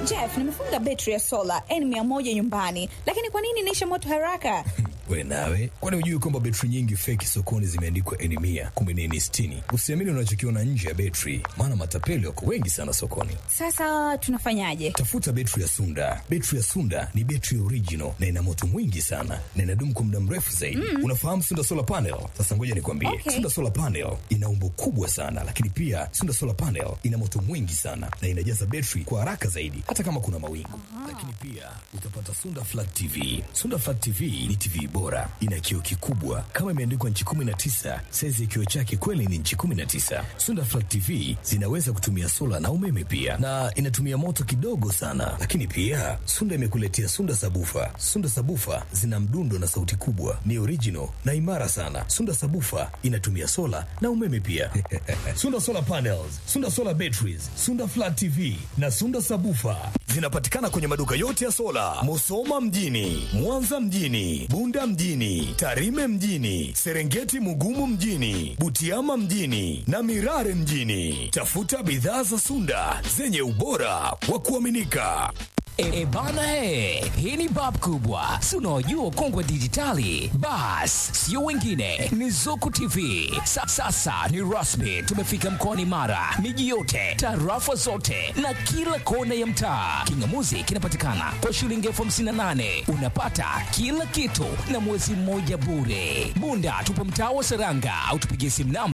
Jeff, nimefunga betri ya sola N100 nyumbani, lakini kwa nini inaisha moto haraka? We nawe, kwani hujui kwamba betri nyingi feki sokoni zimeandikwa N mia kumbe ni N sitini? Usiamini unachokiona nje ya betri, maana matapeli wako wengi sana sokoni. Sasa tunafanyaje? Tafuta betri ya Sunda. Betri ya Sunda ni betri original na ina moto mwingi sana na inadumu kwa muda mrefu zaidi. Mm. Unafahamu Sunda solar panel? Sasa ngoja nikwambie, Okay. Sunda solar panel ina umbo kubwa sana, lakini pia Sunda solar panel ina moto mwingi sana na inajaza betri kwa haraka zaidi, hata kama kuna mawingu. Lakini pia utapata Sunda flat TV. Sunda flat TV ni TV bora, ina kioo kikubwa kama imeandikwa nchi 19. Saizi ya kioo chake kweli ni nchi 19. Sunda flat TV zinaweza kutumia sola na umeme pia, na inatumia moto kidogo sana. Lakini pia Sunda imekuletea Sunda sabufa. Sunda sabufa zina mdundo na sauti kubwa, ni original na imara sana. Sunda sabufa inatumia sola na umeme pia. Sunda solar panels, Sunda solar batteries, Sunda flat TV na Sunda sabufa zinapatikana kwenye maduka yote ya sola, Musoma mjini, Mwanza mjini, Bunda mjini, Tarime mjini, Serengeti Mugumu mjini, Butiama mjini na Mirare mjini. Tafuta bidhaa za Sunda zenye ubora wa kuaminika. E, bana he, hii ni bab kubwa, si unaojua ukongwe dijitali. Bas, sio wengine, ni Zuku TV. Sa, sasa ni rasmi, tumefika mkoani Mara, miji yote, tarafa zote na kila kona ya mtaa. Kingamuzi kinapatikana kwa shilingi elfu hamsini na nane unapata kila kitu na mwezi mmoja bure. Bunda tupo mtaa wa Seranga au tupigie simu namba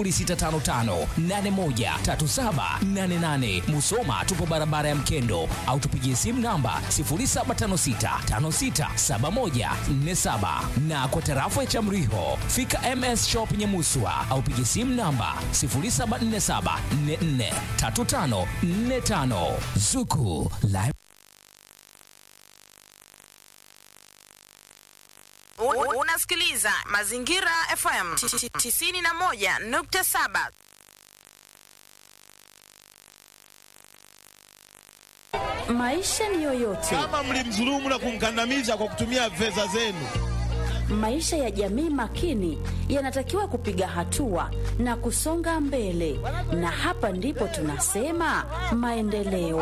0655813788. Musoma tupo barabara ya Mkendo au tupigie simu namba 0756567147 na kwa tarafa ya Chamriho fika MS Shop Nyamuswa au pigie simu namba 0747443545 Zuku Live U- Unasikiliza Mazingira FM 91.7. Maisha ni yoyote, kama mlimdhulumu na kumkandamiza kwa kutumia fedha zenu. maisha ya jamii makini yanatakiwa kupiga hatua na kusonga mbele, na hapa ndipo tunasema maendeleo.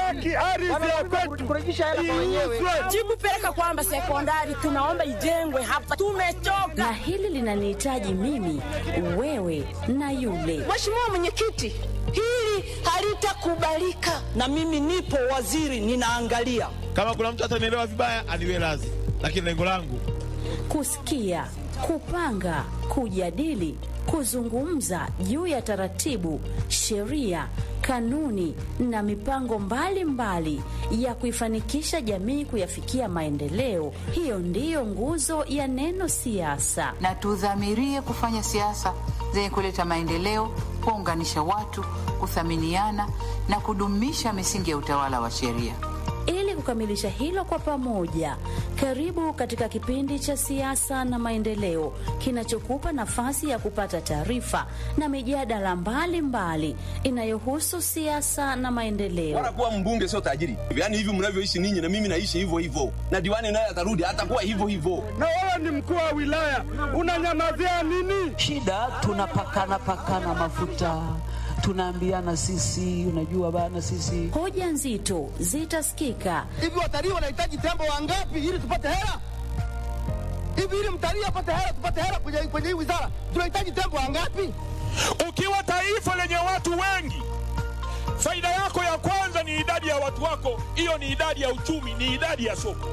Jikupeleka kwamba sekondari tunaomba ijengwe hapa, tumechoka. Na hili linanihitaji mimi, wewe na yule. Mheshimiwa Mwenyekiti, hili halitakubalika, na mimi nipo waziri, ninaangalia. Kama kuna mtu atanielewa vibaya, aniwe radhi, lakini lengo langu Kusikia, kupanga, kujadili, kuzungumza juu ya taratibu, sheria, kanuni na mipango mbalimbali mbali ya kuifanikisha jamii kuyafikia maendeleo. Hiyo ndiyo nguzo ya neno siasa. na tudhamirie kufanya siasa zenye kuleta maendeleo, kuunganisha watu, kuthaminiana na kudumisha misingi ya utawala wa sheria. Ili kukamilisha hilo kwa pamoja, karibu katika kipindi cha siasa na maendeleo kinachokupa nafasi ya kupata taarifa na mijadala mbalimbali inayohusu siasa na maendeleo. Bora kuwa mbunge sio tajiri. Yaani hivi mnavyoishi ninyi na mimi naishi hivyo hivyo. Na diwani naye atarudi atakuwa hivyo hivyo. na wewe ni mkuu wa wilaya, unanyamazia nini? shida tunapakana pakana mafuta tunaambiana sisi unajua bana sisi Hoja nzito zitasikika Hivi watalii wanahitaji tembo wangapi ili tupate hela? Hivi ili mtalii apate hela, tupate hela kwenye kwenye hii wizara, tunahitaji tembo wangapi? Ukiwa taifa lenye watu wengi, faida yako ya kwanza ni idadi ya watu wako. Hiyo ni idadi ya uchumi, ni idadi ya soko.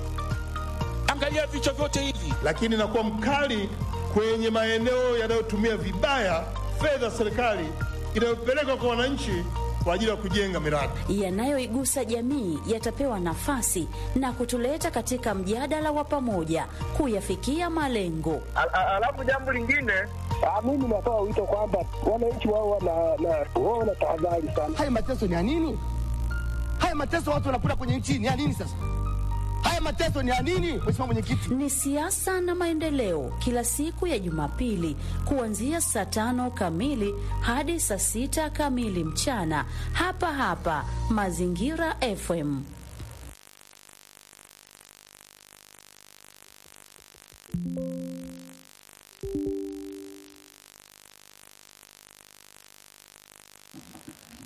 Angalia vichwa vyote hivi. Lakini nakuwa mkali kwenye maeneo yanayotumia vibaya fedha za serikali inayopelekwa kwa wananchi kwa ajili ya kujenga miradi. yanayoigusa jamii yatapewa nafasi na kutuleta katika mjadala wa pamoja kuyafikia malengo. Alafu jambo lingine, Mimi natoa wito kwamba wananchi wao wana tahadhari sana. haya mateso ni ya nini? Haya mateso watu wanakula kwenye nchi ni ya nini sasa? Haya mateso ni ya nini, Mheshimiwa Mwenyekiti? Ni siasa na maendeleo, kila siku ya Jumapili kuanzia saa tano kamili hadi saa sita kamili mchana, hapa hapa Mazingira FM.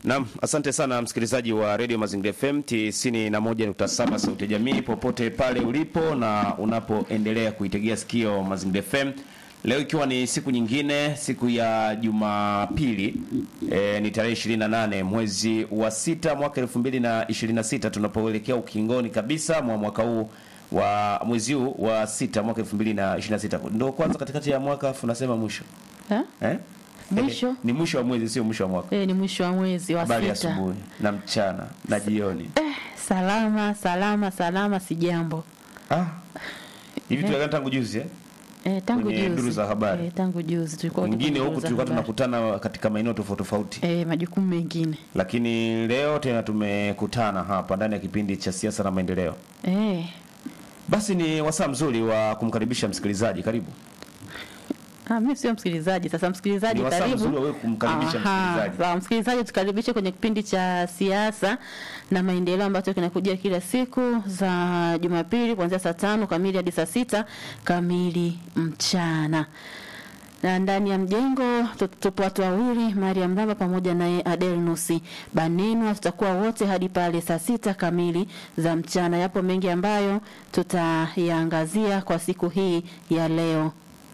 Naam, asante sana msikilizaji wa Radio Mazingira FM 91.7 Sauti ya Jamii popote pale ulipo na unapoendelea kuitegea sikio Mazingira FM. Leo ikiwa ni siku nyingine, siku ya Jumapili e, ni tarehe 28 mwezi wa sita mwaka 2026 tunapoelekea ukingoni kabisa mwa mwaka huu wa mwezi huu wa sita mwaka 2026. Ndio kwanza katikati ya mwaka afu nasema mwisho. Ha? Eh? Mwisho? Ni mwisho wa mwezi sio mwisho wa mwaka. Eh, ni mwisho wa mwezi wa Habari ya sita. asubuhi na mchana na jioni. Eh, salama salama salama, si jambo. Ah. Hivi Eh. tuliagana tangu juzi eh? Eh, tangu Kwenye juzi. duru za habari. Eh, tangu juzi tulikuwa Wengine tuko huku duru za tulikuwa habari. tunakutana katika maeneo tofauti tofauti. eh, majukumu mengine. Lakini leo tena tumekutana hapa ndani ya kipindi cha siasa na maendeleo. Eh, Basi ni wasaa mzuri wa kumkaribisha msikilizaji. Karibu. Ah, mimi sio msikilizaji. Sasa msikilizaji, Ni wasaa karibu. mzuri wa wewe kumkaribisha Aha, msikilizaji. sawa, msikilizaji, tukaribishe kwenye kipindi cha siasa na maendeleo ambacho kinakujia kila siku za Jumapili kuanzia saa tano kamili hadi saa sita kamili mchana na ndani ya mjengo tu- tupo watu wawili, Mariam Ramba pamoja naye Adelnusi Banenwa. Tutakuwa wote hadi pale saa sita kamili za mchana. Yapo mengi ambayo tutayaangazia kwa siku hii ya leo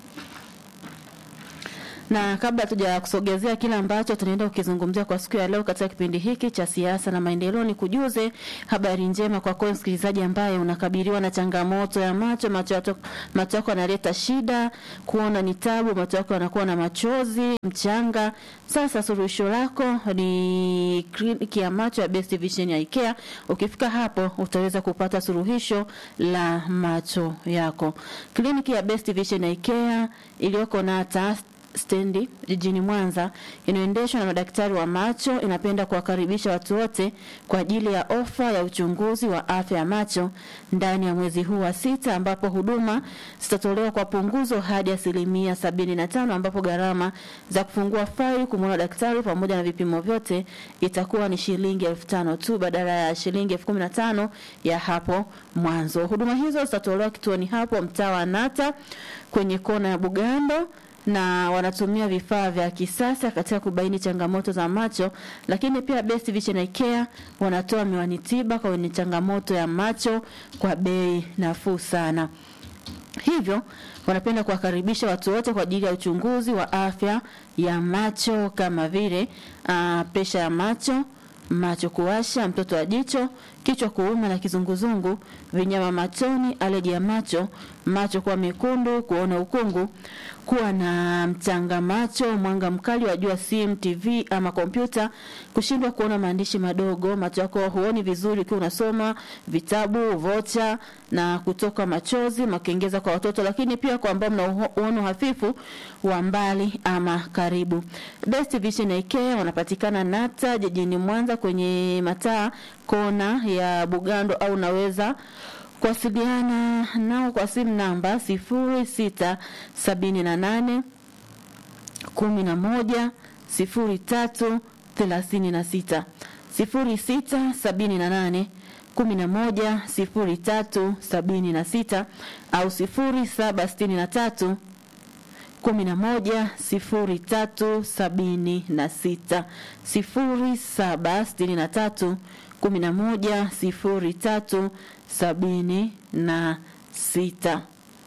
na kabla tuja kusogezea kile ambacho tunaenda kukizungumzia kwa siku ya leo katika kipindi hiki cha siasa na maendeleo, ni kujuze habari njema kwa kwa msikilizaji ambaye unakabiliwa na changamoto ya macho. Macho yako macho yako yanaleta shida, kuona ni tabu, macho yako yanakuwa na machozi, mchanga. Sasa suluhisho lako ni kliniki ya macho ya Best Vision ya IKEA. Ukifika hapo utaweza kupata suluhisho la macho yako. Kliniki ya Best Vision ya IKEA iliyoko na taasisi stendi jijini Mwanza inayoendeshwa na madaktari wa macho inapenda kuwakaribisha watu wote kwa ajili ya ofa ya uchunguzi wa afya ya macho ndani ya mwezi huu wa sita, ambapo huduma zitatolewa kwa punguzo hadi asilimia sabini na tano ambapo gharama za kufungua faili kumwona daktari pamoja na vipimo vyote itakuwa ni shilingi elfu tano tu badala ya shilingi elfu kumi na tano ya hapo mwanzo. Huduma hizo zitatolewa kituoni hapo mtaa wa Nata kwenye kona ya Bugando na wanatumia vifaa vya kisasa katika kubaini changamoto za macho, lakini pia Best Vision Eye Care wanatoa miwani tiba kwa wenye changamoto ya macho kwa bei nafuu sana. Hivyo wanapenda kuwakaribisha watu wote kwa ajili ya uchunguzi wa afya ya macho kama vile uh, presha ya macho, macho kuwasha, mtoto wa jicho, kichwa kuuma na kizunguzungu, vinyama machoni, aleji ya macho, macho kuwa mekundu, kuona ukungu, kuwa na mchanga macho, mwanga mkali wa jua, simu, TV ama kompyuta, kushindwa kuona maandishi madogo, macho yako huoni vizuri ukiwa unasoma vitabu, vocha na kutoka machozi, makengeza kwa watoto, lakini pia kwa ambao mna uho- uono hafifu wa mbali ama karibu. Best Vision Eye Care wanapatikana Nata jijini Mwanza kwenye mataa kona ya Bugando au unaweza kuwasiliana nao kwa simu namba sifuri sita sabini na nane kumi na moja sifuri tatu thelathini na sita sifuri sita sabini na nane kumi na moja sifuri tatu sabini na sita au sifuri saba sitini na tatu kumi na moja sifuri tatu sabini na sita sifuri saba sitini na tatu kumi na moja sifuri tatu sabini na sita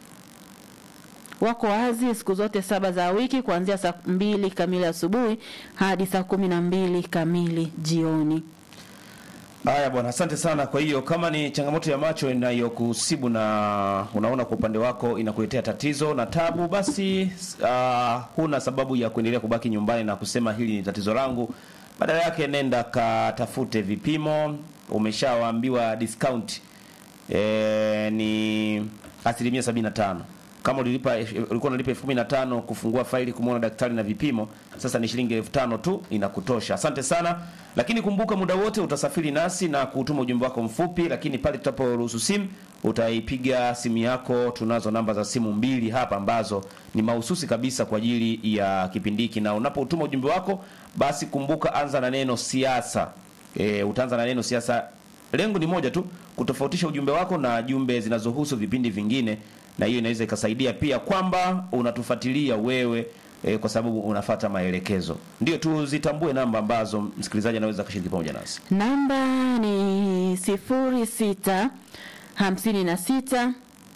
wako wazi siku zote saba za wiki kuanzia saa mbili kamili asubuhi hadi saa kumi na mbili kamili jioni. Haya bwana, asante sana. Kwa hiyo kama ni changamoto ya macho inayokusibu na unaona kwa upande wako inakuletea tatizo na tabu, basi uh, huna sababu ya kuendelea kubaki nyumbani na kusema hili ni tatizo langu. Badala yake nenda katafute vipimo. Umeshawaambiwa discount e, ni asilimia sabini na tano kama ulilipa ulikuwa unalipa elfu kumi na tano kufungua faili kumwona daktari na vipimo, sasa ni shilingi elfu tano tu inakutosha. Asante sana, lakini kumbuka muda wote utasafiri nasi na kutuma ujumbe wako mfupi, lakini pale tutaporuhusu simu utaipiga simu yako. Tunazo namba za simu mbili hapa ambazo ni mahususi kabisa kwa ajili ya kipindi hiki, na unapotuma ujumbe wako basi kumbuka, anza na neno siasa. E, utaanza na neno siasa. Lengo ni moja tu, kutofautisha ujumbe wako na jumbe zinazohusu vipindi vingine na hiyo inaweza ikasaidia pia kwamba unatufuatilia wewe e, kwa sababu unafata maelekezo. Ndio tuzitambue namba ambazo msikilizaji anaweza kushiriki pamoja nasi. Namba ni sifuri sita hamsini na sita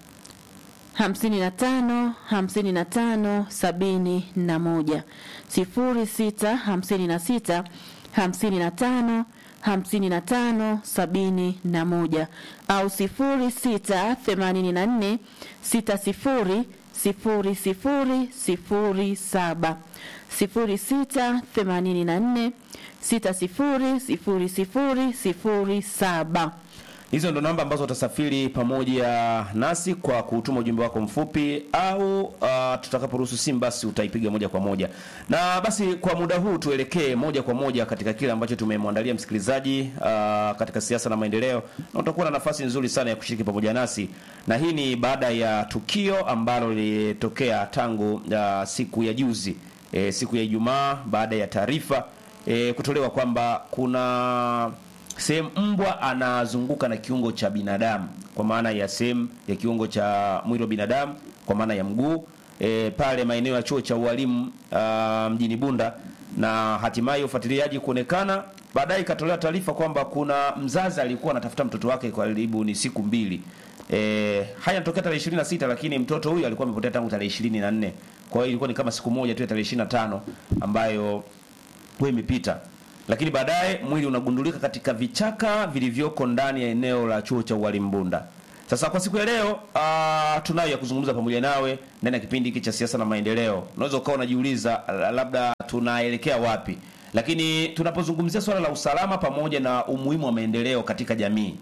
hamsini na tano hamsini na tano sabini na moja sifuri sita hamsini na sita hamsini na tano hamsini na tano sabini na moja au sifuri sita themanini na nne sita sifuri sifuri sifuri sifuri saba sifuri sita themanini na nne sita sifuri sifuri sifuri sifuri saba Hizo ndo namba ambazo utasafiri pamoja nasi kwa kutuma ujumbe wako mfupi au uh, tutakaporuhusu simu basi utaipiga moja kwa moja. Na basi kwa muda huu tuelekee moja kwa moja katika kile ambacho tumemwandalia msikilizaji uh, katika siasa na maendeleo, na utakuwa na nafasi nzuri sana ya kushiriki pamoja nasi, na hii ni baada ya tukio ambalo lilitokea tangu uh, siku ya juzi e, siku ya Ijumaa baada ya taarifa e, kutolewa kwamba kuna sehemu mbwa anazunguka na kiungo cha binadamu kwa maana ya sehemu ya kiungo cha mwili wa binadamu kwa maana ya mguu e, pale maeneo ya chuo cha ualimu uh, mjini Bunda, na hatimaye ufuatiliaji kuonekana, baadaye ikatolewa taarifa kwamba kuna mzazi alikuwa anatafuta mtoto wake kwa karibu ni siku mbili. E, haya yanatokea tarehe 26 lakini mtoto huyu alikuwa amepotea tangu tarehe 24. Kwa hiyo ilikuwa ni kama siku moja tu ya tarehe 25 ambayo huwa imepita lakini baadaye mwili unagundulika katika vichaka vilivyoko ndani ya eneo la chuo cha ualimu Bunda. Sasa kwa siku ya leo uh, tunayo ya kuzungumza pamoja nawe ndani ya kipindi hiki cha siasa na maendeleo. Unaweza ukawa unajiuliza labda tunaelekea wapi, lakini tunapozungumzia swala la usalama pamoja na umuhimu wa maendeleo katika jamii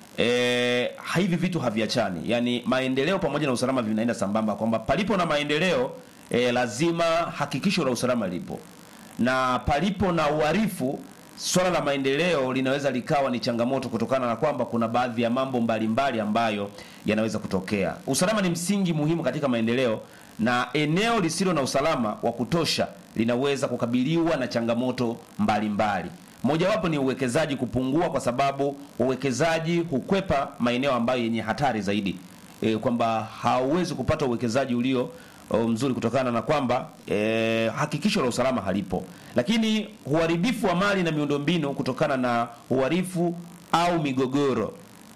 e, hivi vitu haviachani, yaani maendeleo pamoja na usalama vinaenda sambamba, kwamba palipo na maendeleo e, lazima hakikisho la usalama lipo na palipo na uharifu, swala la maendeleo linaweza likawa ni changamoto kutokana na kwamba kuna baadhi ya mambo mbalimbali mbali ambayo yanaweza kutokea. Usalama ni msingi muhimu katika maendeleo, na eneo lisilo na usalama wa kutosha linaweza kukabiliwa na changamoto mbalimbali. Mojawapo ni uwekezaji kupungua, kwa sababu uwekezaji hukwepa maeneo ambayo yenye hatari zaidi, e, kwamba hauwezi kupata uwekezaji ulio mzuri kutokana na kwamba e, hakikisho la usalama halipo. Lakini uharibifu wa mali na miundombinu kutokana na uharifu au migogoro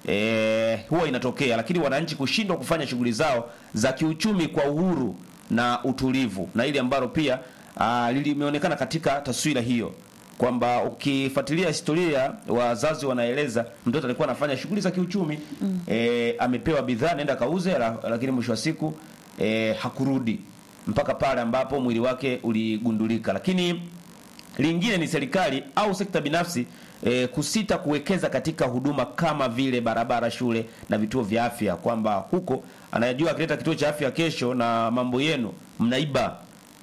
e, huwa inatokea, lakini wananchi kushindwa kufanya shughuli zao za kiuchumi kwa uhuru na utulivu, na ili ambalo pia limeonekana katika taswira hiyo kwamba ukifuatilia historia, wazazi wanaeleza mtoto alikuwa anafanya shughuli za kiuchumi mm. E, amepewa bidhaa nenda kauze, lakini mwisho wa siku E, hakurudi mpaka pale ambapo mwili wake uligundulika. Lakini lingine ni serikali au sekta binafsi e, kusita kuwekeza katika huduma kama vile barabara, shule na vituo vya afya, kwamba huko anajua akileta kituo cha afya kesho na mambo yenu mnaiba,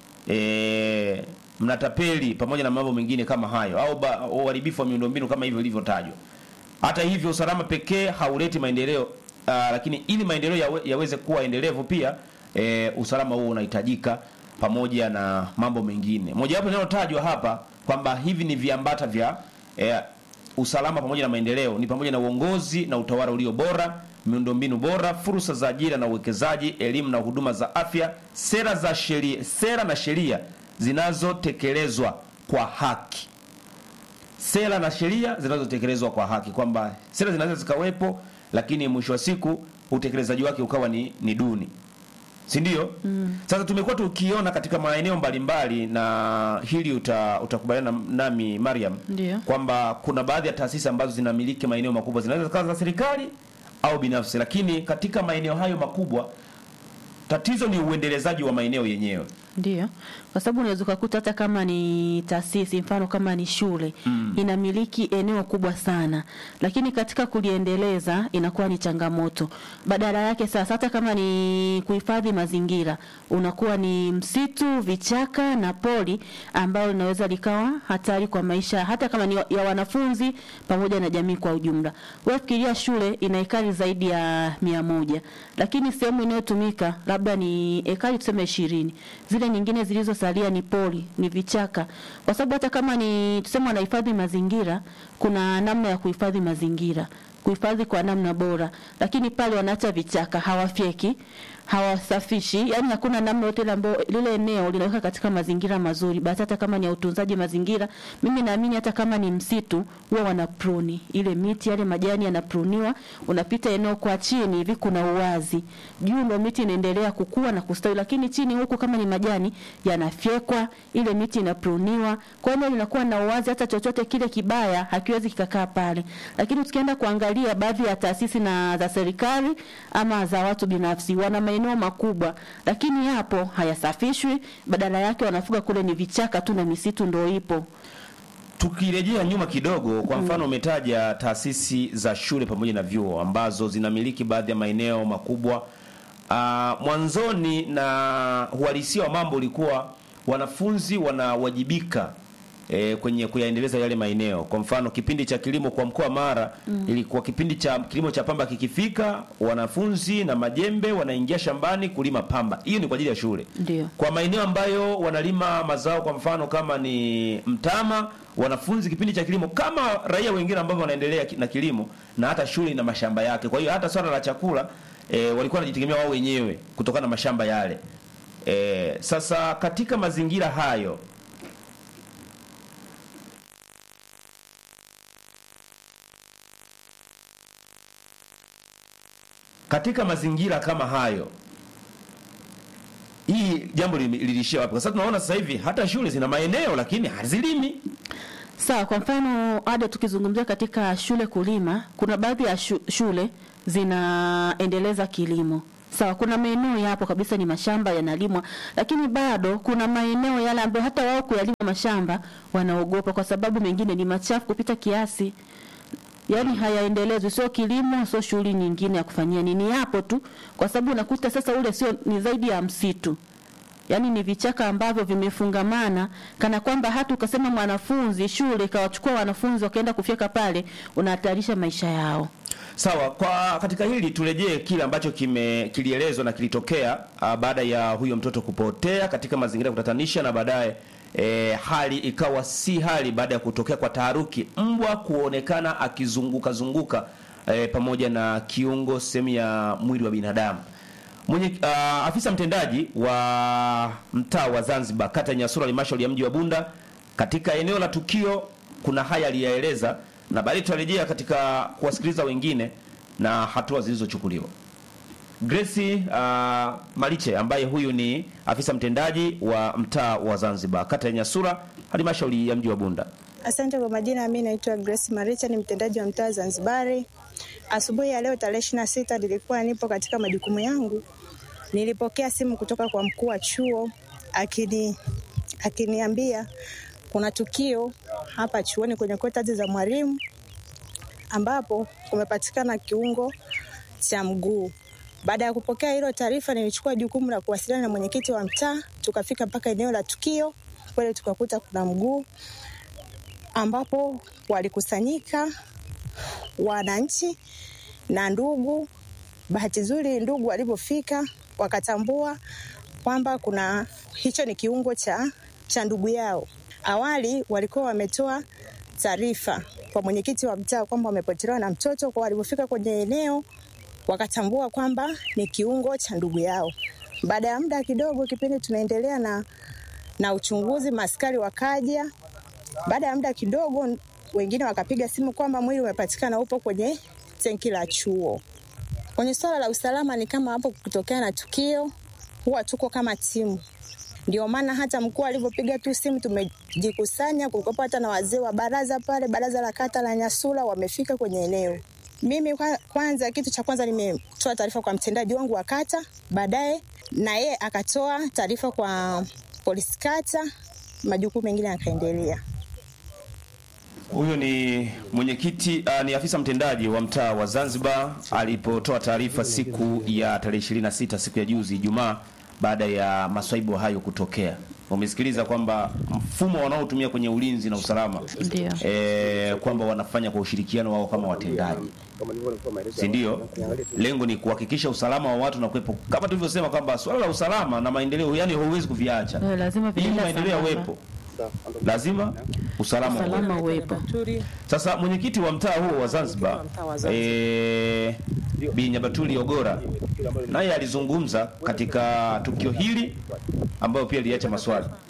e, mnatapeli pamoja na mambo mengine kama hayo, au uharibifu wa miundombinu kama hivyo ilivyotajwa. Hata hivyo, usalama pekee hauleti maendeleo, lakini ili maendeleo yawe, yaweze kuwa endelevu pia E, usalama huo unahitajika pamoja na mambo mengine. Mojawapo linalotajwa hapa kwamba hivi ni viambata vya e, usalama pamoja na maendeleo ni pamoja na uongozi na utawala ulio bora, miundombinu bora, fursa za ajira na uwekezaji, elimu na huduma za afya, sera za sheria, sera na sheria zinazotekelezwa kwa haki, sera na sheria zinazotekelezwa kwa haki, kwamba sera zinaweza zikawepo, lakini mwisho wa siku utekelezaji wake ukawa ni, ni duni si ndio? Mm. Sasa tumekuwa tukiona katika maeneo mbalimbali na hili uta, utakubaliana nami Mariam kwamba kuna baadhi ya taasisi ambazo zinamiliki maeneo makubwa zinaweza zikawa za serikali au binafsi, lakini katika maeneo hayo makubwa tatizo ni uendelezaji wa maeneo yenyewe. Ndio, kwa sababu unaweza ukakuta hata kama ni taasisi, mfano kama ni shule mm. inamiliki eneo kubwa sana, lakini katika kuliendeleza inakuwa ni changamoto. Badala yake sasa, hata kama ni kuhifadhi mazingira, unakuwa ni msitu, vichaka na pori, ambayo linaweza likawa hatari kwa maisha, hata kama ni ya wanafunzi pamoja na jamii kwa ujumla. Wewe fikiria, shule ina ekari zaidi ya mia moja, lakini sehemu inayotumika labda ni ekari tuseme ishirini zile nyingine zilizosalia ni pori, ni vichaka, kwa sababu hata kama ni tuseme wanahifadhi mazingira, kuna namna ya kuhifadhi mazingira, kuhifadhi kwa namna bora, lakini pale wanaacha vichaka, hawafyeki hawasafishi, yani hakuna namna yote ile ambayo lile eneo linaweka katika mazingira mazuri. Basi hata kama ni ya utunzaji mazingira, mimi naamini hata kama ni msitu huwa wana pruni ile miti, yale majani yanapruniwa, unapita eneo kwa chini hivi kuna uwazi, juu ndio miti inaendelea kukua na kustawi, lakini chini huku kama ni majani yanafyekwa, ile miti inapruniwa, kwa hiyo linakuwa na uwazi, hata chochote kile kibaya hakiwezi kikakaa pale. Lakini tukienda kuangalia baadhi ya taasisi na za serikali ama za watu binafsi wana maeneo makubwa, lakini yapo hayasafishwi, badala yake wanafuga kule ni vichaka tu na misitu ndio ipo. Tukirejea nyuma kidogo, kwa mfano umetaja taasisi za shule pamoja na vyuo ambazo zinamiliki baadhi ya maeneo makubwa. Ah, mwanzoni na uhalisia wa mambo ulikuwa wanafunzi wanawajibika e, kwenye kuyaendeleza yale maeneo. Kwa mfano kipindi cha kilimo kwa mkoa wa Mara Mm. ilikuwa kipindi cha kilimo cha pamba kikifika, wanafunzi na majembe wanaingia shambani kulima pamba. Hiyo ni kwa ajili ya shule. Ndio. Kwa maeneo ambayo wanalima mazao kwa mfano kama ni mtama, wanafunzi kipindi cha kilimo kama raia wengine ambao wanaendelea ki- na kilimo na hata shule ina mashamba yake. Kwa hiyo hata swala la chakula e, walikuwa wanajitegemea wao wenyewe kutokana na mashamba yale. E, sasa katika mazingira hayo katika mazingira kama hayo hii jambo lili- liliishia wapi? Kwa sababu tunaona sasa hivi hata shule zina maeneo lakini hazilimi. Sawa, kwa mfano ada, tukizungumzia katika shule kulima, kuna baadhi ya shu, shule zinaendeleza kilimo. Sawa, kuna maeneo yapo kabisa ni mashamba yanalimwa, lakini bado kuna maeneo yale ambayo hata wao kuyalima mashamba wanaogopa, kwa sababu mengine ni machafu kupita kiasi. Yaani hayaendelezwi, sio kilimo, sio shughuli nyingine ya kufanyia nini, yapo tu, kwa sababu unakuta sasa ule sio ni zaidi ya msitu yaani ni vichaka ambavyo vimefungamana kana kwamba hata ukasema mwanafunzi shule ikawachukua wanafunzi wakaenda kufyeka pale unahatarisha maisha yao Sawa, kwa katika hili turejee kile ambacho kime kilielezwa na kilitokea uh, baada ya huyo mtoto kupotea katika mazingira ya kutatanisha na baadaye e, hali ikawa si hali baada ya kutokea kwa taharuki, mbwa kuonekana akizunguka zunguka e, pamoja na kiungo sehemu ya mwili wa binadamu. Mwenye uh, afisa mtendaji wa mtaa wa Zanzibar kata ya Nyasura halmashauri ya mji wa Bunda katika eneo la tukio kuna haya aliyaeleza, na baadaye tutarejea katika kuwasikiliza wengine na hatua zilizochukuliwa. Grace uh, Maliche ambaye huyu ni afisa mtendaji wa mtaa wa Zanzibar kata ya Nyasura halmashauri ya mji wa Bunda. Asante kwa majina, mimi naitwa Grace Maricha, ni mtendaji wa mtaa wa Zanzibari. Asubuhi ya leo tarehe ishirini na sita nilikuwa nipo katika majukumu yangu, nilipokea simu kutoka kwa mkuu wa chuo akini akiniambia kuna tukio hapa chuoni kwenye quarters za mwalimu ambapo kumepatikana kiungo cha mguu. Baada ya kupokea hilo taarifa, nilichukua jukumu la kuwasiliana na mwenyekiti wa mtaa, tukafika mpaka eneo la tukio. Kweli tukakuta kuna mguu ambapo walikusanyika wananchi na ndugu. Bahati nzuri ndugu walipofika wakatambua kwamba kuna hicho ni kiungo cha, cha ndugu yao. Awali walikuwa wametoa taarifa kwa mwenyekiti wa mtaa kwamba wamepotelewa na mtoto, kwa walipofika kwenye eneo wakatambua kwamba ni kiungo cha ndugu yao. Baada ya muda kidogo, kipindi tunaendelea na, na uchunguzi, maskari wakaja. Baada ya muda kidogo, wengine wakapiga simu kwamba mwili umepatikana upo kwenye tenki la chuo. Kwenye swala la usalama, ni kama hapo kutokea na tukio, huwa tuko kama timu. Ndio maana hata mkuu alivyopiga tu simu tumejikusanya, kulikuwa hata na wazee wa baraza pale, baraza la kata la Nyasula wamefika kwenye eneo. Mimi kwa- kwanza, kitu cha kwanza nimetoa taarifa kwa mtendaji wangu wa kata, baadaye na yeye akatoa taarifa kwa polisi kata, majukumu mengine yakaendelea. Huyo ni mwenyekiti uh, ni afisa mtendaji wa mtaa wa Zanzibar alipotoa taarifa siku ya tarehe 26 siku ya juzi Ijumaa, baada ya maswaibu hayo kutokea. Umesikiliza kwamba mfumo wanaotumia kwenye ulinzi na usalama Ndio. e, kwamba wanafanya kwa ushirikiano wao kama watendaji, si ndio? Lengo ni kuhakikisha usalama wa watu na kuwepo, kama tulivyosema kwamba swala la usalama na maendeleo, yani huwezi kuviacha Eh, lazima ili vinaenda maendeleo sambamba. yawepo lazima usalama Usalama uwepo. uwepo. Sasa mwenyekiti wa mtaa huo wa Zanzibar mtaa wa Zanzibar. eh, Bi Nyabatuli Ogora naye alizungumza katika tukio hili ambayo pia liacha maswali.